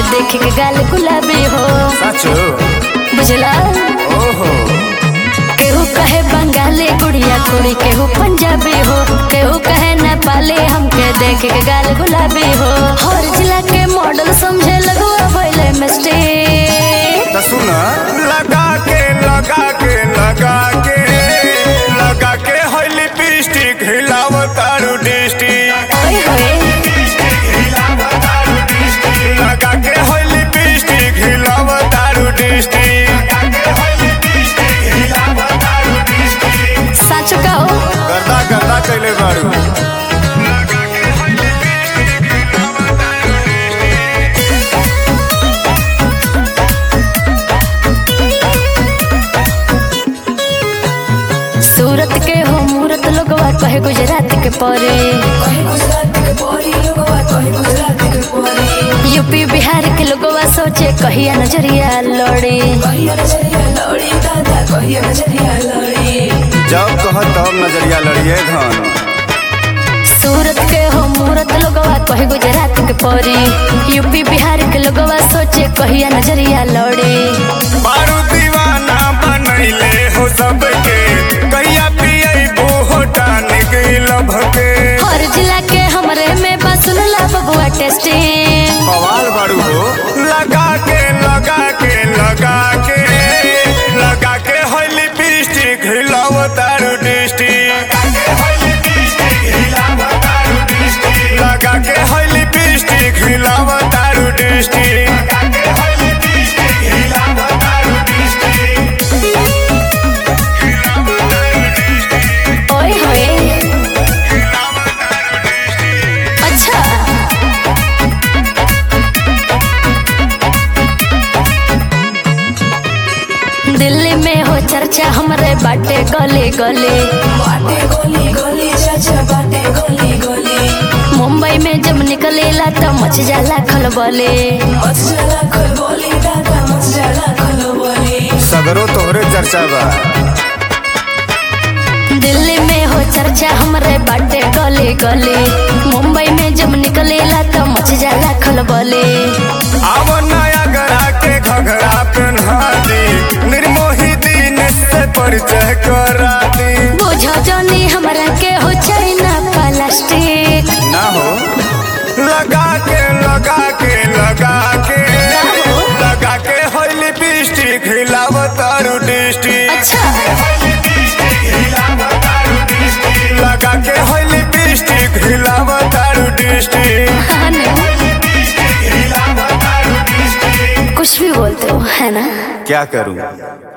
देख के गाल गुलाबी हो सचो बुझला ओहो केहू कहे बंगाली गुड़िया कुड़ी केहू पंजाबी हो केहू कहे नेपाली हमके देख के गाल गुलाबी हो हर जिला के मॉडल समझे लगवा भइले मिस्टेक तो सुन लगा के लगा के लगा के लगा के है लिपस्टिक हिलाव तारू डिस्टिक ओए होए लगा के है लिपस्टिक हिलाव तारू डिस्टिक सच कहो गर्दा गर्दा कैले बारू सूरत के हो मूरत लोगवा कहे गुजरात के परे यूपी बिहार के लोगवा सोचे कहिया नजरिया लड़े जब कह तब नजरिया लड़िए धन सूरत के हो मूरत लोगवा कहे गुजरात के परी यूपी बिहार के लोगवा सोचे कहिया नजरिया लड़े बारू दीवाना बनैले हो सबके कहिया पियबो हो टानिक लभके हर जिला के हमरे में बसन ला बबुआ टेस्टिंग बवाल बारू हो लगा के लगा के लगा के लगा के है लिपस्टिक हिलाव तारू डिस्टिक लगा के है लिपस्टिक हिलाव तारू डिस्टिक ओए होए अच्छा दिल्ली में हो चर्चा हमरे बाटे गले गले मुंबई में जब निकलेला तो मच जाला खलबले सगरो तोहरे चर्चा बा दिल्ली में हो चर्चा हमरे बाटे गले गले मुंबई में जब निकलेला तो मच जाला खलबले अब नया गरा के घघरा पहना दी निर्मोही दिन से परिचय करा दी बुझो जनी हमरा के हो चाइना प्लास्टिक ना हो लगा के लगा के लगा के लगा के है लिपस्टिक हिलाव तारू डिस्टिक अच्छा लगा के है लिपस्टिक हिलाव तारू डिस्टिक हाँ ना? कुछ भी बोलते हो है ना क्या करूं